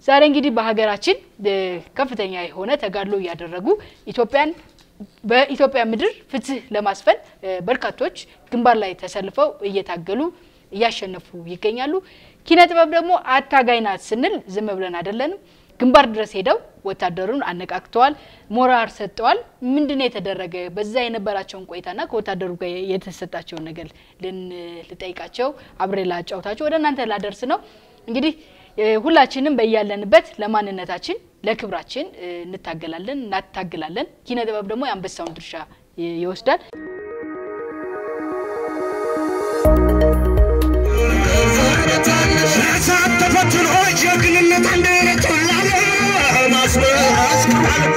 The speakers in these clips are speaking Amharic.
ዛሬ እንግዲህ በሀገራችን ከፍተኛ የሆነ ተጋድሎ እያደረጉ ኢትዮጵያን በኢትዮጵያ ምድር ፍትህ ለማስፈን በርካቶች ግንባር ላይ ተሰልፈው እየታገሉ እያሸነፉ ይገኛሉ። ኪነ ጥበብ ደግሞ አታጋይ ናት ስንል ዝም ብለን አይደለንም። ግንባር ድረስ ሄደው ወታደሩን አነቃቅተዋል፣ ሞራል ሰጥተዋል። ምንድነው የተደረገ? በዛ የነበራቸውን ቆይታና ከወታደሩ ጋር የተሰጣቸውን ነገር ልጠይቃቸው አብሬ ላጫውታቸው ወደ እናንተ ላደርስ ነው። እንግዲህ ሁላችንም በያለንበት ለማንነታችን ለክብራችን እንታገላለን እናታግላለን። ኪነ ጥበብ ደግሞ የአንበሳውን ድርሻ ይወስዳል። እሳት ተፈትኖ ጀግንነት እንደነቶላለ ማስመስከራል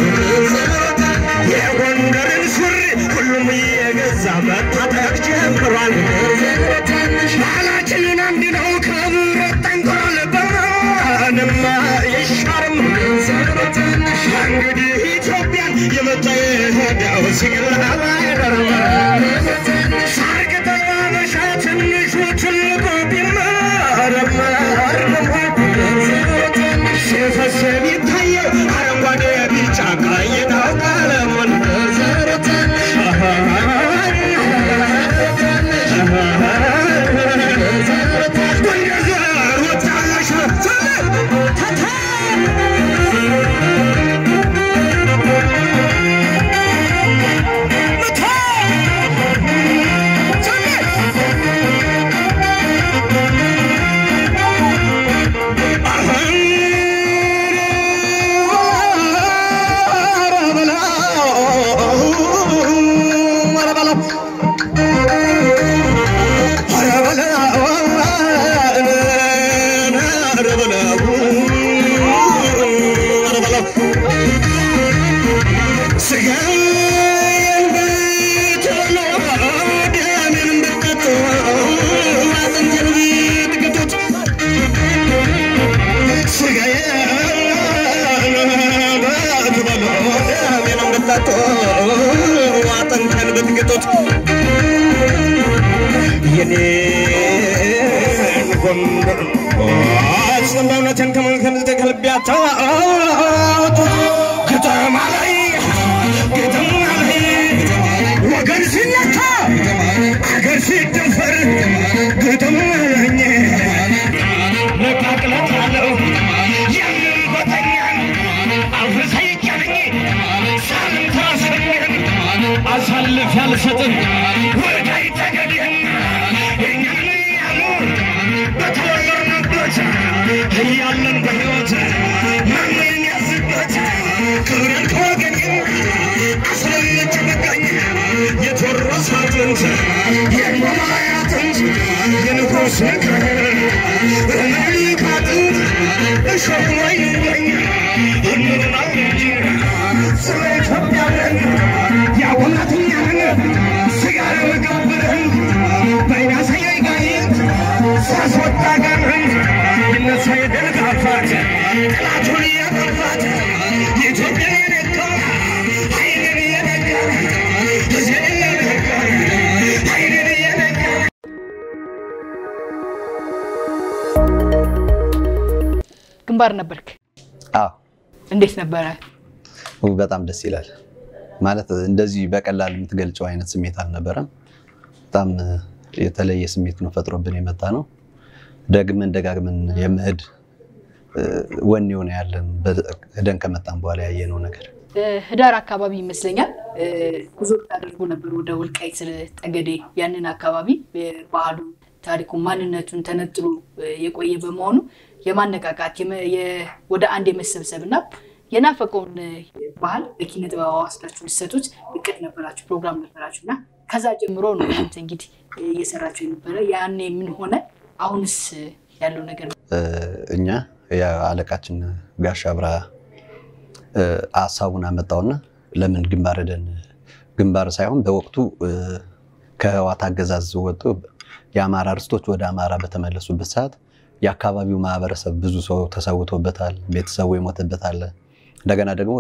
የጎንደርን ሱሪ ሁሉም እየገዛ መታጠቅ ጀምሯል። ባህላችንን አንድ ነው ከብረት ጠንክሯል። በማንም አይሻርም እንግዲህ ኢትዮጵያን የመጣ የሄደው ሲግል አይቀርም ሳር ቅጠል አበሻ ትንሹ ትልቁ ሲፈስ የሚታየው አረንጓዴ ቢጫ ቀይ ነው ቀለሙን ጎንደር ወጣለሽ አጥንተን ብትግጡት የኔን ጎንደር አጽም በእውነትን ከመልከም ከልቢያታወጡ ከተማ ላይ ከተማ ላይ ወገን ሲነካ አገር ሲደፈር ከተማ ለኝ ነቃቅለት አለው ያንን ጎተኛን አፍርሰይቀንኝ ሳልም ታሰኘን አሳልፍ ያልሰጥን ወዳይ ተገድህን እኛን ያሉ በተወለድንበት እያለን በሕይወት ማንን ያዝበት ክብርን ከወገን አስለምች በቃኝ የቴዎድሮስ አጥንት የማማያ አጥንት የንጉሥ ምክር ምኒልክ አጥንት እሾህ ላይ ይገኝ እንብላው እንጂ ስለ ኢትዮጵያ ብለን ያውናትኛንን ስጋ ለምግብ ብለን በይናሳያይ ጋይት ሳስወጣ ጋርን ይነሳ የደል ጋፋት ጠላቱን እያጠፋት የኢትዮጵያን የነካ ኃይልን እየነካ ሕዝብን እየነካ ኃይልን እየነካ ግንባር ነበርክ። አዎ እንዴት ነበረ? በጣም ደስ ይላል። ማለት እንደዚህ በቀላል የምትገልጨው አይነት ስሜት አልነበረም። በጣም የተለየ ስሜት ነው ፈጥሮብን የመጣ ነው። ደግመን ደጋግመን የመሄድ ወኔ የሆነ ያለን ሄደን ከመጣን በኋላ ያየነው ነገር ህዳር አካባቢ ይመስለኛል ጉዞ ታደርጉ ነበር ወደ ወልቃይት ጠገዴ። ያንን አካባቢ ባህሉ፣ ታሪኩ፣ ማንነቱን ተነጥሎ የቆየ በመሆኑ የማነቃቃት ወደ አንድ የመሰብሰብ እና የናፈቀውን ባህል በኪነ ጥበብ ወስዳችሁ ልትሰጡት እቅድ ነበራችሁ፣ ፕሮግራም ነበራችሁ እና ከዛ ጀምሮ ነው እናንተ እንግዲህ እየሰራችሁ የነበረ። ያኔ ምን ሆነ? አሁንስ ያለው ነገር እኛ የአለቃችን ጋሽ አብራ ሀሳቡን አመጣውና ለምን ግንባር ሄደን ግንባር ሳይሆን በወቅቱ ከህወሓት አገዛዝ ወጡ የአማራ ርስቶች ወደ አማራ በተመለሱበት ሰዓት የአካባቢው ማህበረሰብ ብዙ ሰው ተሰውቶበታል፣ ቤተሰቡ የሞተበታል። እንደገና ደግሞ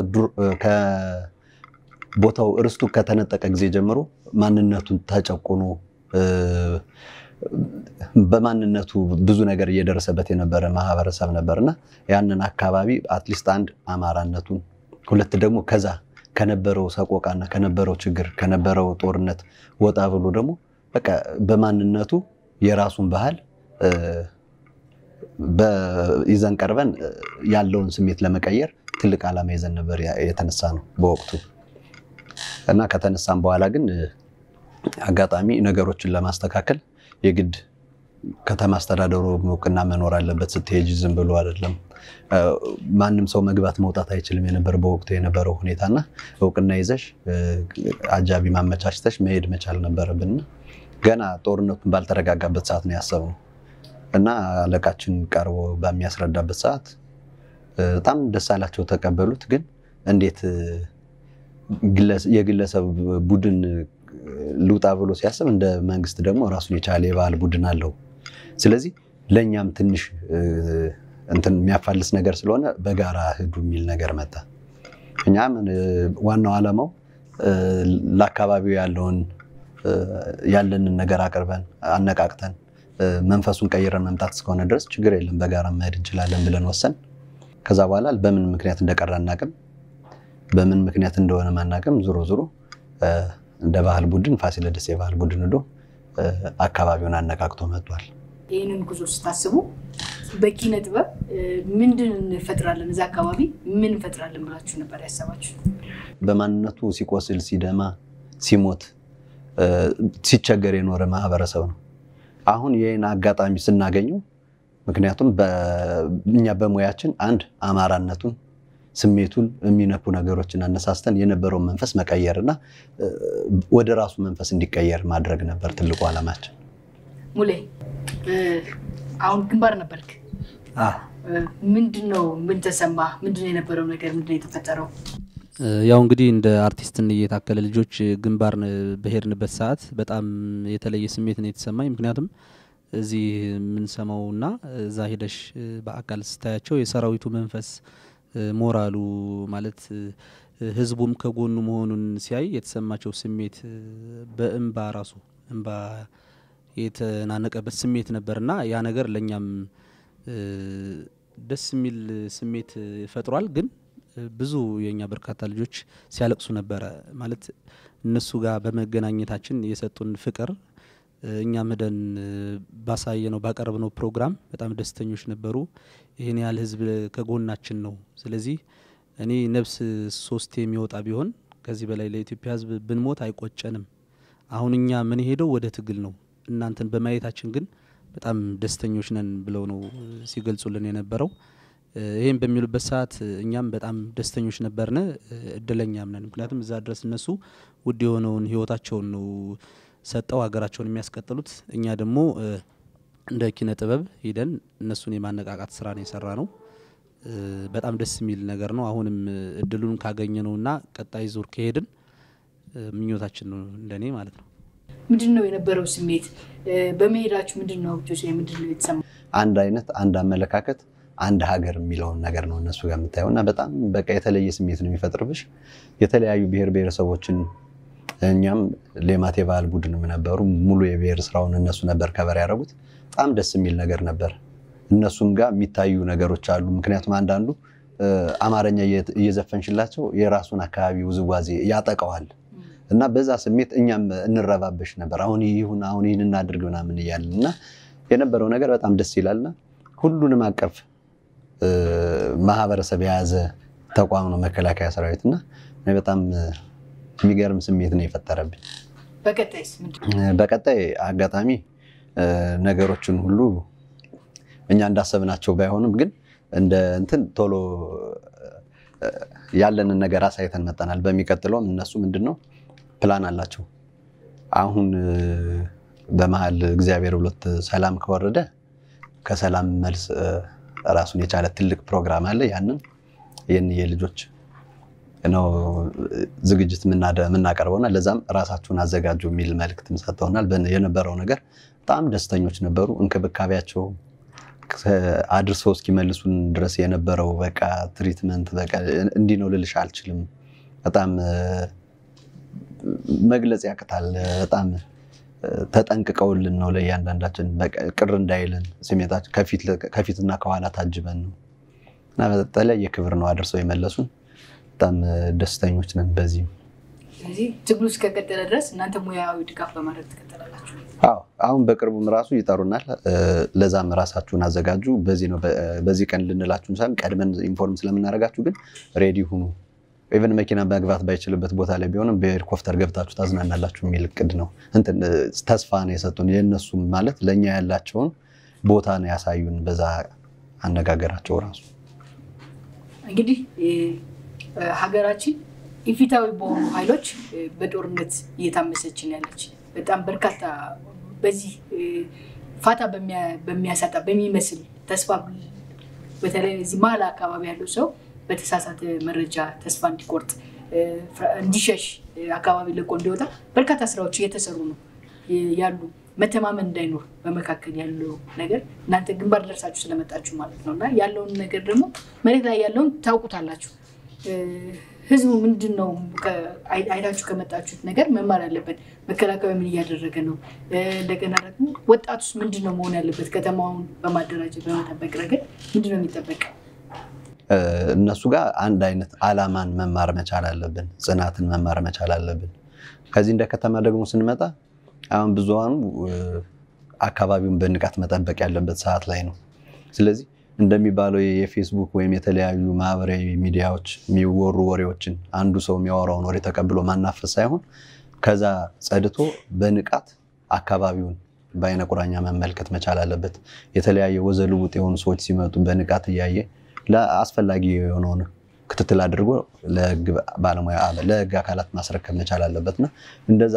ቦታው እርስቱ ከተነጠቀ ጊዜ ጀምሮ ማንነቱን ተጨቁኖ በማንነቱ ብዙ ነገር እየደረሰበት የነበረ ማህበረሰብ ነበርና ያንን አካባቢ አትሊስት አንድ አማራነቱን፣ ሁለት ደግሞ ከዛ ከነበረው ሰቆቃና ከነበረው ችግር ከነበረው ጦርነት ወጣ ብሎ ደግሞ በቃ በማንነቱ የራሱን ባህል ይዘን ቀርበን ያለውን ስሜት ለመቀየር ትልቅ ዓላማ ይዘን ነበር የተነሳ ነው በወቅቱ እና ከተነሳም በኋላ ግን አጋጣሚ ነገሮችን ለማስተካከል የግድ ከተማ አስተዳደሩ እውቅና መኖር አለበት። ስትሄጅ ዝም ብሎ አይደለም። ማንም ሰው መግባት መውጣት አይችልም የነበር በወቅቱ የነበረው ሁኔታና እውቅና ይዘሽ አጃቢ ማመቻችተሽ መሄድ መቻል ነበረብን። ገና ጦርነቱን ባልተረጋጋበት ሰዓት ነው ያሰብነው እና አለቃችን ቀርቦ በሚያስረዳበት ሰዓት በጣም ደስ አላቸው፣ ተቀበሉት። ግን እንዴት የግለሰብ ቡድን ልውጣ ብሎ ሲያስብ እንደ መንግስት ደግሞ ራሱን የቻለ የባህል ቡድን አለው። ስለዚህ ለእኛም ትንሽ እንትን የሚያፋልስ ነገር ስለሆነ በጋራ ሂዱ የሚል ነገር መጣ። እኛም ዋናው ዓላማው ለአካባቢው ያለውን ያለንን ነገር አቅርበን አነቃቅተን መንፈሱን ቀይረን መምጣት እስከሆነ ድረስ ችግር የለም በጋራ መሄድ እንችላለን ብለን ወሰን ከዛ በኋላ በምን ምክንያት እንደቀረ አናቅም፣ በምን ምክንያት እንደሆነ ማናቅም። ዞሮ ዞሮ እንደ ባህል ቡድን ፋሲለደስ የባህል ቡድን ሄዶ አካባቢውን አነቃቅቶ መጥቷል። ይህንን ጉዞ ስታስቡ በኪነ ጥበብ ምንድን እንፈጥራለን፣ እዛ አካባቢ ምን እንፈጥራለን ብላችሁ ነበር ያሰባችሁ? በማንነቱ ሲቆስል፣ ሲደማ፣ ሲሞት፣ ሲቸገር የኖረ ማህበረሰብ ነው። አሁን ይህን አጋጣሚ ስናገኘው ምክንያቱም እኛ በሙያችን አንድ አማራነቱን ስሜቱን የሚነኩ ነገሮችን አነሳስተን የነበረውን መንፈስ መቀየር እና ወደ ራሱ መንፈስ እንዲቀየር ማድረግ ነበር ትልቁ ዓላማችን። ሙሌ አሁን ግንባር ነበርክ። ምንድን ነው ምን ተሰማ? ምንድን ነው የነበረው ነገር? ምንድን ነው የተፈጠረው? ያው እንግዲህ እንደ አርቲስት የታከለ ልጆች ግንባር በሄድንበት ሰዓት በጣም የተለየ ስሜት ነው የተሰማኝ። ምክንያቱም እዚህ የምንሰማውና እዛ ሄደሽ በአካል ስታያቸው የሰራዊቱ መንፈስ ሞራሉ ማለት ህዝቡም ከጎኑ መሆኑን ሲያይ የተሰማቸው ስሜት በእንባ ራሱ እንባ የተናነቀበት ስሜት ነበርና ያ ነገር ለእኛም ደስ የሚል ስሜት ፈጥሯል። ግን ብዙ የእኛ በርካታ ልጆች ሲያለቅሱ ነበረ። ማለት እነሱ ጋር በመገናኘታችን የሰጡን ፍቅር እኛም ሄደን ባሳየነው ባቀረብነው ፕሮግራም በጣም ደስተኞች ነበሩ። ይህን ያህል ህዝብ ከጎናችን ነው። ስለዚህ እኔ ነፍስ ሶስት የሚወጣ ቢሆን ከዚህ በላይ ለኢትዮጵያ ህዝብ ብንሞት አይቆጨንም። አሁን እኛ ምን ሄደው ወደ ትግል ነው። እናንተን በማየታችን ግን በጣም ደስተኞች ነን ብለው ነው ሲገልጹልን የነበረው። ይህም በሚሉበት ሰዓት እኛም በጣም ደስተኞች ነበርነ፣ እድለኛም ነን። ምክንያቱም እዛ ድረስ እነሱ ውድ የሆነውን ህይወታቸውን ነው ሰጠው ሀገራቸውን የሚያስቀጥሉት። እኛ ደግሞ እንደ ኪነ ጥበብ ሂደን እነሱን የማነቃቃት ስራ ነው የሰራ ነው። በጣም ደስ የሚል ነገር ነው። አሁንም እድሉን ካገኘ ነውና ቀጣይ ዙር ከሄድን ምኞታችን ነው እንደኔ ማለት ነው። ምንድን ነው የነበረው ስሜት በመሄዳችሁ? ምንድን ነው ጆሴ፣ ምንድን ነው የተሰማው? አንድ አይነት አንድ አመለካከት አንድ ሀገር የሚለውን ነገር ነው እነሱ ጋር የምታየው እና በጣም በቃ የተለየ ስሜት ነው የሚፈጥርብሽ። የተለያዩ ብሔር ብሔረሰቦችን እኛም ሌማት የባህል ቡድንም ነበሩ። ሙሉ የብሔር ስራውን እነሱ ነበር ከበር ያደረጉት። በጣም ደስ የሚል ነገር ነበር። እነሱም ጋር የሚታዩ ነገሮች አሉ። ምክንያቱም አንዳንዱ አማርኛ እየዘፈንሽላቸው የራሱን አካባቢ ውዝዋዜ ያጠቀዋል እና በዛ ስሜት እኛም እንረባበሽ ነበር። አሁን ይሁን አሁን ይህን እናድርግ ምናምን እያልን እና የነበረው ነገር በጣም ደስ ይላልና ሁሉንም አቀፍ ማህበረሰብ የያዘ ተቋም ነው መከላከያ ሰራዊት እና በጣም የሚገርም ስሜት ነው የፈጠረብኝ። በቀጣይስ ምንድን በቀጣይ አጋጣሚ ነገሮችን ሁሉ እኛ እንዳሰብናቸው ባይሆንም ግን እንደ እንትን ቶሎ ያለንን ነገር አሳይተን መጠናል። በሚቀጥለውም እነሱ ምንድን ነው ፕላን አላቸው። አሁን በመሀል እግዚአብሔር ብሎት ሰላም ከወረደ ከሰላም መልስ ራሱን የቻለ ትልቅ ፕሮግራም አለ። ያንን ይህን የልጆች ነው ዝግጅት የምናቀርበውና ለዛም ራሳችሁን አዘጋጁ የሚል መልእክትም ሰጥተውናል። የነበረው ነገር በጣም ደስተኞች ነበሩ። እንክብካቤያቸው አድርሰው እስኪመልሱን ድረስ የነበረው በቃ ትሪትመንት በቃ እንዲህ ነው ልልሽ አልችልም። በጣም መግለጽ ያቅታል። በጣም ተጠንቅቀውልን ነው ለእያንዳንዳችን በቃ ቅር እንዳይልን ስሜታችን ከፊትና ከኋላ ታጅበን ነው እና በተለያየ ክብር ነው አድርሰው የመለሱን። በጣም ደስተኞች ነን በዚህም። ስለዚህ ትግሉ እስከቀጠለ ድረስ እናንተ ሙያዊ ድጋፍ በማድረግ ትቀጥላላችሁ። አዎ አሁን በቅርቡም ራሱ ይጠሩናል። ለዛም ራሳችሁን አዘጋጁ፣ በዚህ ነው በዚህ ቀን ልንላችሁን ሳይሆን ቀድመን ኢንፎርም ስለምናደርጋችሁ ግን ሬዲ ሁኑ። ኢቨን መኪና መግባት ባይችልበት ቦታ ላይ ቢሆንም በሄሊኮፕተር ገብታችሁ ታዝናናላችሁ የሚል እቅድ ነው። እንትን ተስፋ ነው የሰጡን። የእነሱም ማለት ለእኛ ያላቸውን ቦታ ነው ያሳዩን በዛ አነጋገራቸው ራሱ እንግዲህ ሀገራችን ኢፊታዊ በሆኑ ኃይሎች በጦርነት እየታመሰችን ያለች በጣም በርካታ በዚህ ፋታ በሚያሳጣ በሚመስል ተስፋ በተለይ እዚህ መሀል አካባቢ ያለው ሰው በተሳሳተ መረጃ ተስፋ እንዲቆርጥ እንዲሸሽ አካባቢ ለቆ እንዲወጣ በርካታ ስራዎች እየተሰሩ ነው ያሉ መተማመን እንዳይኖር በመካከል ያለው ነገር እናንተ ግንባር ደርሳችሁ ስለመጣችሁ ማለት ነው እና ያለውን ነገር ደግሞ መሬት ላይ ያለውን ታውቁታላችሁ። ህዝቡ ምንድን ነው አይታችሁ ከመጣችሁት ነገር መማር አለበት። መከላከያ ምን እያደረገ ነው? እንደገና ደግሞ ወጣቱስ ምንድን ነው መሆን ያለበት? ከተማውን በማደራጀት በመጠበቅ ረገድ ምንድን ነው የሚጠበቅ? እነሱ ጋር አንድ አይነት አላማን መማር መቻል አለብን። ጽናትን መማር መቻል አለብን። ከዚህ እንደ ከተማ ደግሞ ስንመጣ አሁን ብዙሃኑ አካባቢውን በንቃት መጠበቅ ያለበት ሰዓት ላይ ነው። ስለዚህ እንደሚባለው የፌስቡክ ወይም የተለያዩ ማህበራዊ ሚዲያዎች የሚወሩ ወሬዎችን አንዱ ሰው የሚያወራውን ወሬ ተቀብሎ ማናፈስ ሳይሆን ከዛ ጸድቶ በንቃት አካባቢውን በአይነ ቁራኛ መመልከት መቻል አለበት። የተለያየ ወዘልውጥ የሆኑ ሰዎች ሲመጡ በንቃት እያየ ለአስፈላጊ የሆነውን ክትትል አድርጎ ለህግ ባለሙያ ለህግ አካላት ማስረከብ መቻል አለበት እና እንደዛ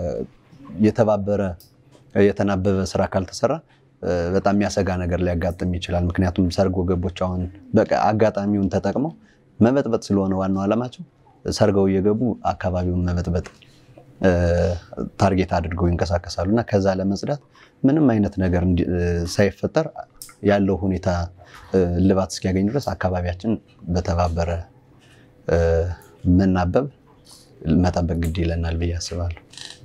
የተባበረ የተናበበ ስራ ካልተሰራ በጣም የሚያሰጋ ነገር ሊያጋጥም ይችላል። ምክንያቱም ሰርጎ ገቦች አሁን በቃ አጋጣሚውን ተጠቅመው መበጥበጥ ስለሆነ ዋናው ዓላማቸው ሰርገው እየገቡ አካባቢውን መበጥበጥ ታርጌት አድርገው ይንቀሳቀሳሉ እና ከዛ ለመጽዳት ምንም አይነት ነገር ሳይፈጠር ያለው ሁኔታ እልባት እስኪያገኝ ድረስ አካባቢያችን በተባበረ መናበብ መጠበቅ ግድ ይለናል ብዬ አስባለሁ።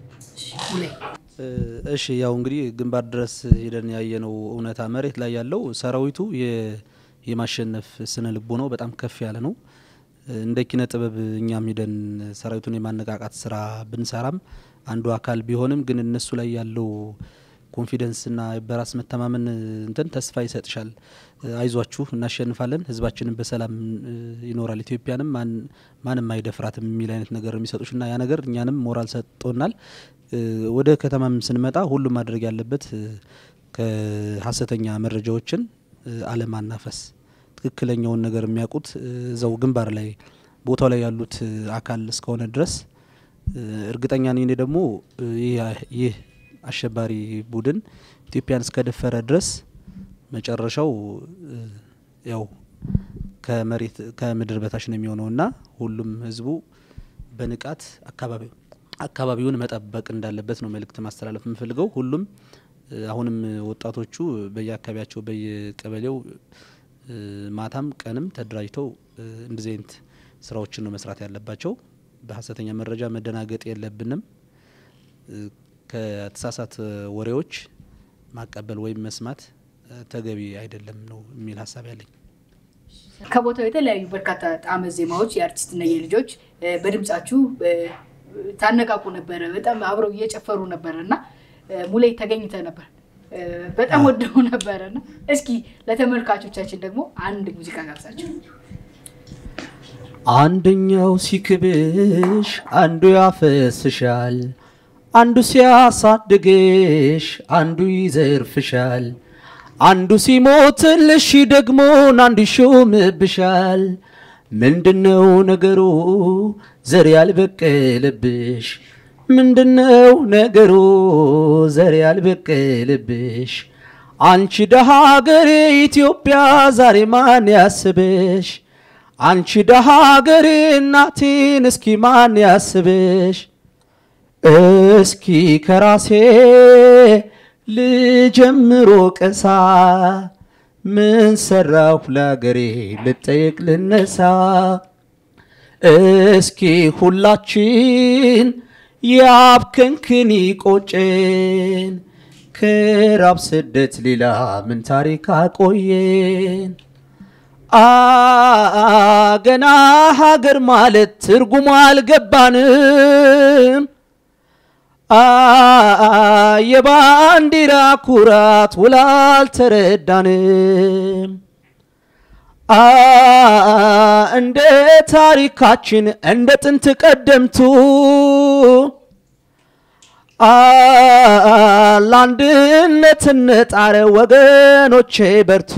እሺ ያው እንግዲህ ግንባር ድረስ ሄደን ያየነው እውነታ መሬት ላይ ያለው ሰራዊቱ የማሸነፍ ስነ ልቦናው በጣም ከፍ ያለ ነው። እንደ ኪነ ጥበብ እኛም ሄደን ሰራዊቱን የማነቃቃት ስራ ብንሰራም አንዱ አካል ቢሆንም ግን እነሱ ላይ ያለው ኮንፊደንስና በራስ መተማመን እንትን ተስፋ ይሰጥሻል። አይዟችሁ እናሸንፋለን፣ ህዝባችንን በሰላም ይኖራል፣ ኢትዮጵያንም ማንም አይደፍራትም የሚል አይነት ነገር የሚሰጡሽ እና ያ ነገር እኛንም ሞራል ሰጥቶናል። ወደ ከተማም ስንመጣ ሁሉም ማድረግ ያለበት ከሀሰተኛ መረጃዎችን አለማናፈስ፣ ትክክለኛውን ነገር የሚያውቁት እዛው ግንባር ላይ ቦታው ላይ ያሉት አካል እስከሆነ ድረስ እርግጠኛ ነኝ ደግሞ ይህ አሸባሪ ቡድን ኢትዮጵያን እስከደፈረ ድረስ መጨረሻው ያው ከመሬት ከምድር በታች ነው የሚሆነው እና ሁሉም ህዝቡ በንቃት አካባቢ አካባቢውን መጠበቅ እንዳለበት ነው መልእክት ማስተላለፍ የምፈልገው። ሁሉም አሁንም ወጣቶቹ በየአካባቢያቸው በየቀበሌው ማታም ቀንም ተደራጅተው እንደዚህ አይነት ስራዎችን ነው መስራት ያለባቸው። በሀሰተኛ መረጃ መደናገጥ የለብንም። ከተሳሳት ወሬዎች ማቀበል ወይም መስማት ተገቢ አይደለም ነው የሚል ሀሳብ ያለኝ። ከቦታው የተለያዩ በርካታ ጣዕመ ዜማዎች የአርቲስትና የልጆች በድምጻችሁ ታነቃቁ ነበረ። በጣም አብረው እየጨፈሩ ነበረ እና ሙሌ ተገኝተ ነበር። በጣም ወደው ነበረ እና እስኪ ለተመልካቾቻችን ደግሞ አንድ ሙዚቃ ጋብዛቸው። አንደኛው ሲክብሽ አንዱ ያፈስሻል፣ አንዱ ሲያሳድግሽ አንዱ ይዘርፍሻል፣ አንዱ ሲሞትልሽ ደግሞ አንዱ ይሾምብሻል። ምንድነው ነገሩ ዘር ያልበቀለብሽ? ምንድነው ነገሩ ዘር ያልበቀለብሽ? አንቺ ደሃ ሀገሬ ኢትዮጵያ ዛሬ ማን ያስብሽ? አንቺ ደሃ ሀገሬ እናቴን እስኪ ማን ያስብሽ? እስኪ ከራሴ ልጀምሮ ቀሳ ምን ሰራሁ ለአገሬ ልጠየቅ ልነሳ። እስኪ ሁላችን ያብክንክን ቆጨን ከራብ ስደት ሌላ ምን ታሪክ አቆየን? አ ገና ሀገር ማለት ትርጉሙ አልገባንም። አ የባንዲራ ኩራት ውል አልተረዳንም። አ እንደ ታሪካችን እንደ ጥንት ቀደምቱ አ ለአንድነት እንጣረ ወገኖቼ በርቱ።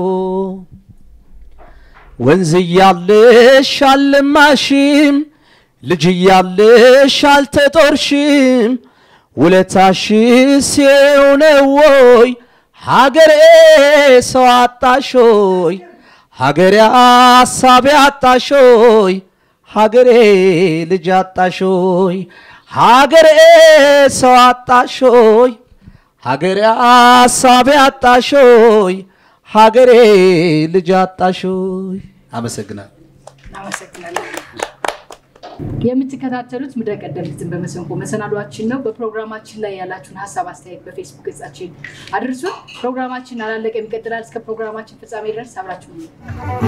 ወንዝ እያለሽ አልማሽም፣ ልጅ እያለሽ አልተጦርሽም። ውለታሽስ የሆነው ወይ ሀገሬ ሰው አጣሾይ ሀገሬ አሳቢ አጣሾይ ሀገሬ ልጅ አጣሾይ ሀገሬ ሰው አጣሾይ ሀገሬ አሳቢ አጣሾይ ሀገሬ ልጅ አጣሾይ። አመሰግናለሁ። እናመሰግናለን። የምትከታተሉት ምድረ ቀደምትን በመሰንቆ መሰናዷችን ነው። በፕሮግራማችን ላይ ያላችሁን ሀሳብ አስተያየት በፌስቡክ ገጻችን አድርሱን። ፕሮግራማችን አላለቀም፣ ይቀጥላል። እስከ ፕሮግራማችን ፍጻሜ ድረስ አብራችሁ